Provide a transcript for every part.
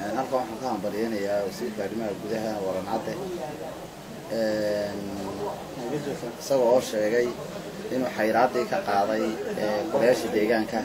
halkan waxaan ka hambalyeynayaa wasiirka arrimaha gudaha waran cadde isaga oo sheegay inuu xayraaddii ka qaaday golayaasha deegaanka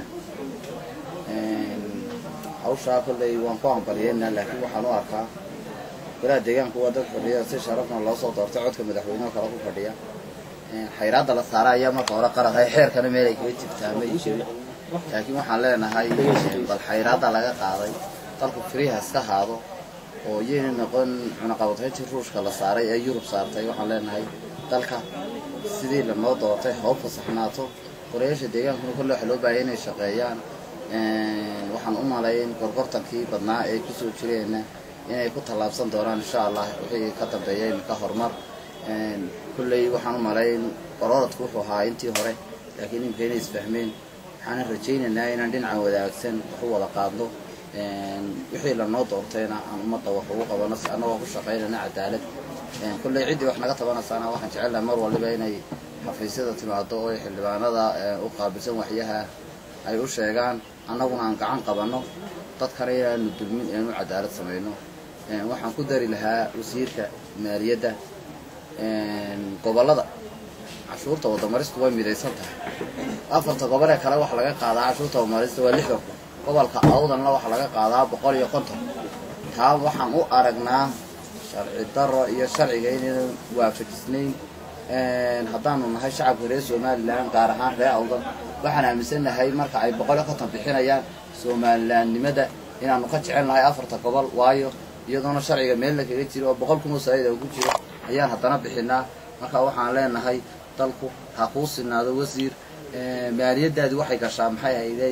hawshaa kolley waan ku hambalyeynaa laakiin waxaan u arkaa golaha deegaanku waa dad fadhiya si sharafna loo soo doortay codka madaxweyneho kale ku fadhiya xayraadda la saara ayaa marka hore qaraqay xeerkana meel ay kaga jirtaa ma ii jirin laakiin waxaan leenahay bal xayraadda laga qaaday dalku firiha iska haado oo yayna noqon cunaqabatayntii ruushka la saaray ee yurub saartay waxaan leenahay dalka sidii lanoo doortay hoo fasaxnaato golayaasha deegaankuna kolle waxa loo baahaya inay shaqeeyaan waxaan u malayn gorgortankii badnaa ee kusoo jireenna inay ku tallaabsan doonaan insha allah wixii ka dambeeya iminka horumar kolley waxaan u malayn qororadku wuxuu ahaa intii hore laakiin iminka inay isfahmeen waxaana rajaynaynaa inaan dhinaca wadaagsan wax u wada qaadno wixii lanoo doortayna aan ummadda wax ugu qabano si annagoo ku shaqaynana cadaalad kolley ciddii wax naga tabanaysaana waxaan jecelnahay mar waliba inay xafiisyada timaado oo xildhibaanada u qaabilsan waxyaha ay u sheegaan annaguna aan gacan qabanno dadkana inaanu dulmin inaanu cadaalad samayno waxaan ku dari lahaa wasiirka maaliyadda gobollada cashuurta wadamaristu way midaysan tahay afarta gobol ee kale waxa laga qaadaa cashuurta wadamarista waa lixdan kun gobolka awdanna waxaa laga qaadaa boqol iyo konton taa waxaan u aragnaa sharci daro iyo sharciga inaynan waafajisnayn haddaanu nahay shacabka reer somalilan gaar ahaan reer awdan waxaan aaminsannahay marka ay boqol iyo konton bixinayaan somalilandnimada inaanu ka jecel nahay afarta gobol waayo iyadoona sharciga meelna kaga jiro oo boqol kun oo saa'ida ku jiro ayaan haddana bixinaa marka waxaan leenahay dalku ha kuu sinaado wasiir maaliyadaadi waxay gashaa maxay ahayday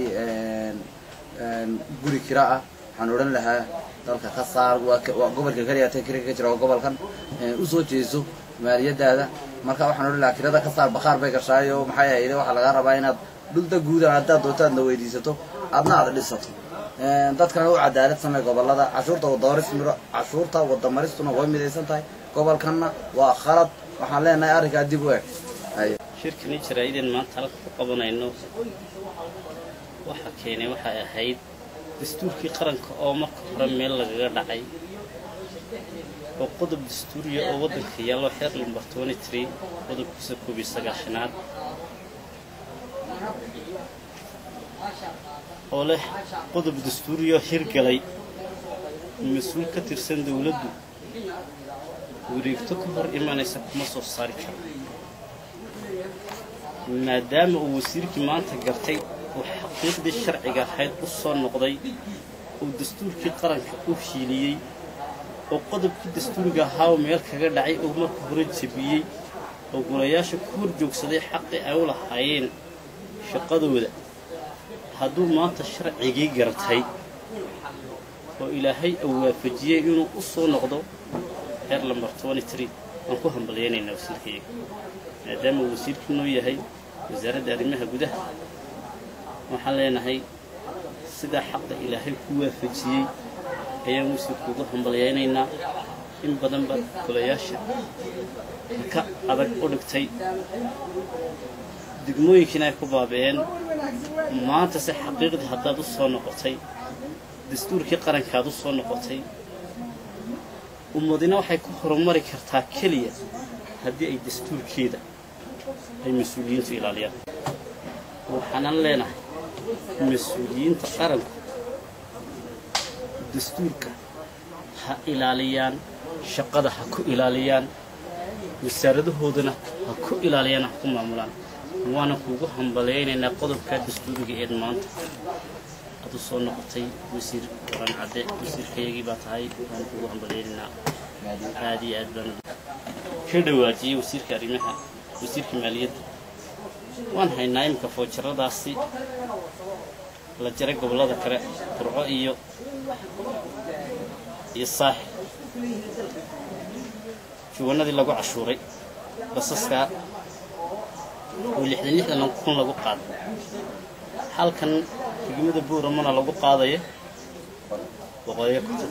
guri kira ah waxaan odhan lahaa dalka ka saar waa gobolka keliya ta kira ka jira oo gobolkan usoo jeeso maaliyadaada marka waxaan odhan lahaa kirada ka saar bakhaar bay gashaayo maxay ahayday waxaa lagaa rabaa inaad dhulda guudan haddaad doonto aadna weydiisato adna aad dhisato dadkana u cadaalad samey gobolada cashuurta wadamaris cashuurta wadamaristuna way midaysan tahay gobolkanna waa khalad waxaan leenahay arrinkaa dib u eg shirkani jaraa'ideen maanta halka ku qabanayno waxa keenay waxay ahayd dastuurkii qaranka oo marka hore meel lagaga dhacay oo qodob dastuuriya oo waddanka yaallo xeer lambar twenty-tree qodobkiisa koob iyo sagaashanaad oo leh qodob dastuuriya hirgalay mas-uul ka tirsan dawladdu wareegto ka hor imanaysa kuma soo saari karo maadaama uu wasiirkii maanta gartay uu xaqiiqdii sharciga ahayd u soo noqday uu dastuurkii qaranka u hiiliyey oo qodobkii dastuuriga ahaa oo meel kaga dhacay oo marka hore jebiyey oo golayaasha ku hor joogsaday xaqii ay u lahaayeen shaqadooda hadduu maanta sharcigii gartay oo ilaahay uu waafajiyey inuu u soo noqdo xeer lambar twenty-tree waan ku hambalyaynaynaa wasiirkayaga maadaama uu wasiirkii noo yahay wasaaradda arrimaha gudaha waxaan leenahay sidaa xaqa ilaahay ku waafajiyey ayaan wasiirku ugu hambalyaynaynaa in badan baad golayaasha ka adag u dhigtay degmooyinkiina ay ku baabi'een maantase xaqiiqdii haddaad u soo noqotay dastuurkii qarankaad u soo noqotay ummadina waxay ku horumari kartaa keliya haddii ay dastuurkeeda ay mas-uuliyiintu ilaaliyaan waxaanan leenahay mas-uuliyiinta qaranku dastuurka ha ilaaliyaan shaqada ha ku ilaaliyaan wasaaradahoodana ha ku ilaaliyaan ha ku maamulaan waana kuugu hambalayaynaynaa qodobkaa dastuuriga eed maanta aad u soo noqotay wasiir waran cadde wasiirkayagii baa tahay waan kuugu hambalayaynaynaa aad iyo aad baan ka dhawaajiyey wasiirka arrimaha wasiirka maaliyadda waan haynaa iminka foojaradaasi la jaray gobollada kale burco iyo iyo saaxil juwanadii lagu cashuuray basaskaa oo lixdan lixdan kun lagu qaaday halkan degmada buuramana lagu qaadaya boqoliyo konton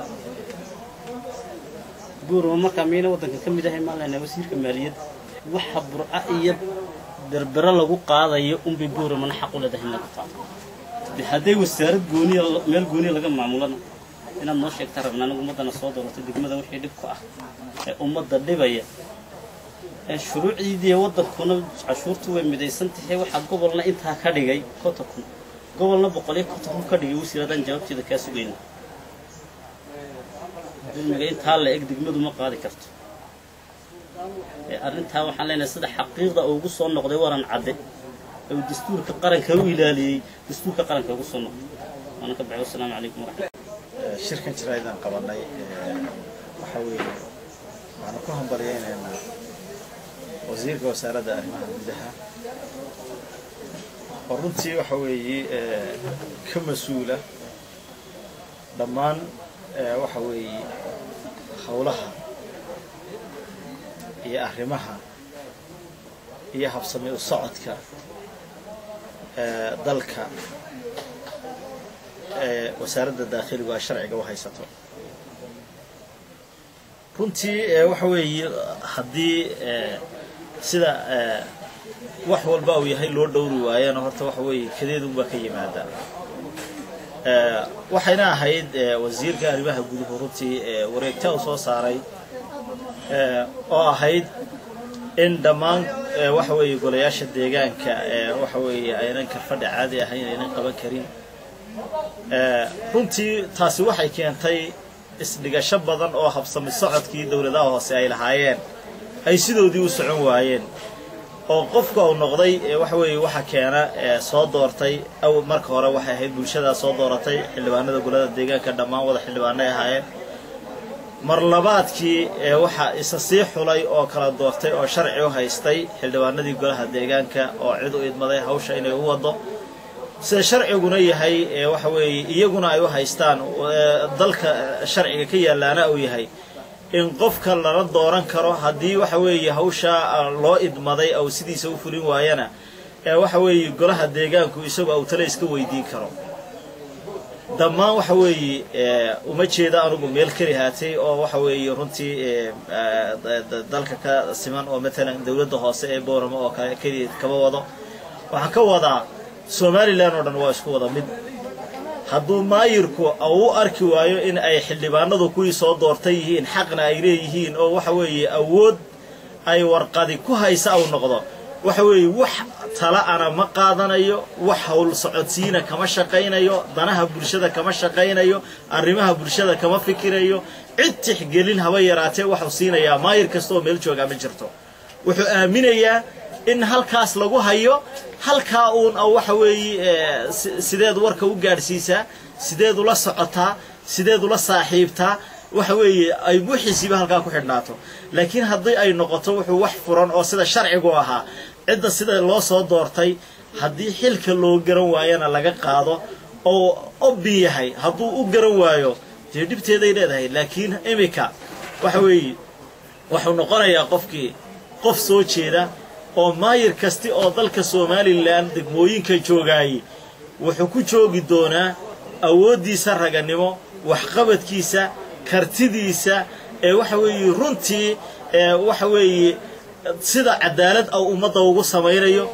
buurama markaa miyayna waddanka ka mid ahay maan leynaa wasiirka maaliyadda waxa burca iyo berbero lagu qaadayo unbay buuramana xaq u leedahay in lagu qaado de hadday wasaarad gooniya meel gooniya laga maamulana inaad noo sheegtaan rabna anigu ummaddana soo dooratay degmada wixii dhib ku ah ee ummadda dhibaya ee shuruucdiidiiyo waddankuna cashuurtu way midaysan tahay waxaa gobolna intaa ka dhigay konton kun gobolna boqol iyo konton kun ka dhigay wasiir haddaan jawaabteeda kaa sugayna dulmiga intaa la eg degmadu ma qaadi karto ee arrintaa waxaan leenahay sida xaqiiqda ugu soo noqday waran cadde ee uu dastuurka qaranka u ilaaliyey dastuurka qaranka ugu soo noqday waana ka baxay wasalaamu calaykum waraxmat shirkan jiraydaan qabanay waxa weeye waxaanu ku hambalyaynaynaa wasiirka wasaaradda arrimaha gudaha oo runtii waxa weeye ka mas-uula dhammaan waxa weeye howlaha iyo arrimaha iyo habsami u socodka dalka ee wasaaradda daakhiligu ay sharciga u haysato runtii waxa weeye haddii sida wax walba uu yahay loo dhowri waayana horta waxa weeye kadeedunbaa ka yimaada waxayna ahayd wasiirka arrimaha guduhu runtii wareegta u soo saaray oo ahayd in dhammaan waxa weeye golayaasha deegaanka waxa weeye aynan karfadha caadi ahayn aynan qaban karin runtii taasi waxay keentay isdhigasho badan oo habsami socodkii dowladaha hoose ay lahaayeen ay sidoodii u socon waayeen oo qofka uu noqday waxa weeye waxa keena soo doortay aw marka hore waxay ahayd bulshadaa soo dooratay xildhibaanada golada deegaanka dhammaan wada xildhibaanay ahaayeen mar labaadkii waxaa isa sii xulay oo kala doortay oo sharci u haystay xildhibaanadii golaha deegaanka oo cid u idmaday hawsha inay u wado sida sharciguna yahay waxa weeye iyaguna ay u haystaan dalka sharciga ka yaalaana uu yahay in qofka lala dooran karo haddii waxa weeye hawshaa loo idmaday ou sidiisa u fulin waayana waxa weeye golaha deegaanku isagu au tale iska weydiin karo dhammaan waxa weeye uma jeeda anugu meel keli haatay oo waxa weeye runtii dalka ka siman oo matalan dowladda hoose ee booramo oo kale keliya kaba wado waxaan ka wadaa somalilan oo dhan waa isku wada mid hadduu maayirku u arki waayo in ay xildhibaanadu kuwii soo doortay yihiin xaqna ay leeyihiin oo waxa weeye awood ay warqadi ku haysa au noqdo waxa weeye wax tala ana ma qaadanayo wax howl socodsiina kama shaqaynayo danaha bulshada kama shaqaynayo arrimaha bulshada kama fikirayo cid tixgelin haba yaraatee waxuu siinayaa maayir kasta oo meel joogaa ma jirto wuxuu aaminayaa in halkaas lagu hayo halkaa uun waxa weeye sideed warka u gaadhsiisaa sideed ula socotaa sideed ula saaxiibtaa waxa weeye ay wixiisiiba halkaa ku xidhnaato laakiin haddii ay noqoto wuxuu wax furan oo sida sharcigu ahaa cidda sida loo soo doortay haddii xilka loo garan waayana laga qaado oo obbi yahay hadduu u garan waayo dee dhibteeday leedahay laakiin iminka waxa weeye wuxuu noqonayaa qofkii qof soo jeeda oo maayir kasti oo dalka somalilan degmooyinka joogaayey wuxuu ku joogi doonaa awooddiisa raganimo waxqabadkiisa kartidiisa ee waxa weeye runtii waxa weeye sida cadaalad au ummadda ugu samaynayo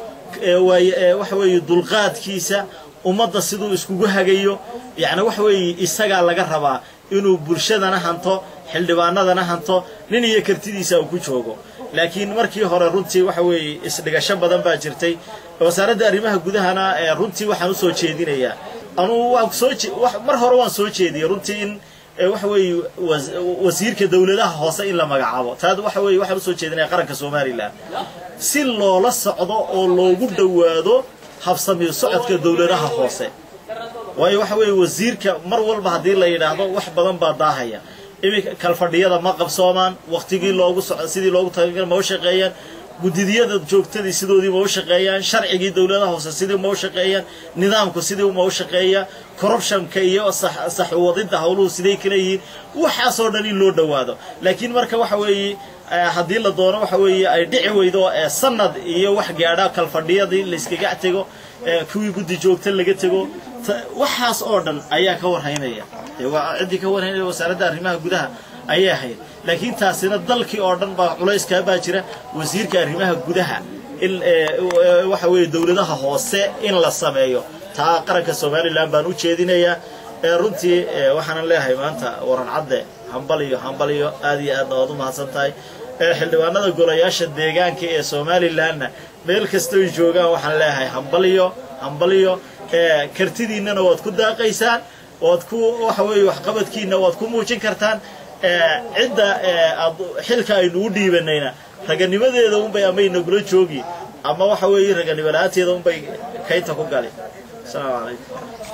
waxa weeye dulqaadkiisa ummadda siduu iskugu hagayo yacni waxa weeye isagaa laga rabaa inuu bulshadana hanto xildhibaanadana hanto nin iyo kartidiisa uu ku joogo laakiin markii hore runtii waxa weeye isdhigasho badan baa jirtay wasaaradda arrimaha gudahana runtii waxaan u soo jeedinayaa anuu waan soo mar hore waan soo jeediyey runtii in waxa weeye wasiirka dowladaha hoose in la magacaabo taad waxa weeye waxaan usoo jeedinaya qaranka somalilan si loola socdo oo loogu dhowaado habsami socodka dowladaha hoose waayo waxa weeye wasiirka mar walba haddii la yidhaahdo wax badan baa daahaya iminka kalfadhiyada ma qabsoomaan waktigii loogu so sidii loogu talagal ma u shaqeeyaan gudidiyada joogtadii sidoodii ma u shaqeeyaan sharcigii dowladaha hoose sidii ma u shaqeeyaan nidaamku sidii ma u shaqeeyaa corruptionka iyo saxwadidda howluhu siday kala yihiin waxaasoo dhan in loo dhowaado laakiin marka waxa weeye haddii la doono waxa weeye ay dhici weydo sanad iyo wax gaadha kalfadhiyadii layskaga tego kuwii guddi joogta laga tego waxaas oo dhan ayaa ka warhaynaya ciddii ka warhaynaya wasaaradda arrimaha gudaha ayay ahayd laakiin taasina dalkii oo dhan baa culayskaa baa jira wasiirka arrimaha gudaha in waxa weeye dowladaha hoose in la sameeyo taa qaranka somalilan baan u jeedinayaa runtii waxaanan leeyahay maanta waran cadde hambaliyo hambaliyo aad iyo aadna waad u mahadsan tahay xildhibaanada golayaasha deegaanka ee somalilanna meel kastoy joogaan waxaan leeyahay hambaliyo hambaliyo kartidiinnana waad ku daaqaysaan waad ku waxa weeye waxqabadkiina waad ku muujin kartaan cidda aad xilka aynu u dhiibanayna raganimadeeda unbay ama inagula joogi ama waxa weeye raganimo la-aanteeda unbay kaynta ku gali asalaamu calaykum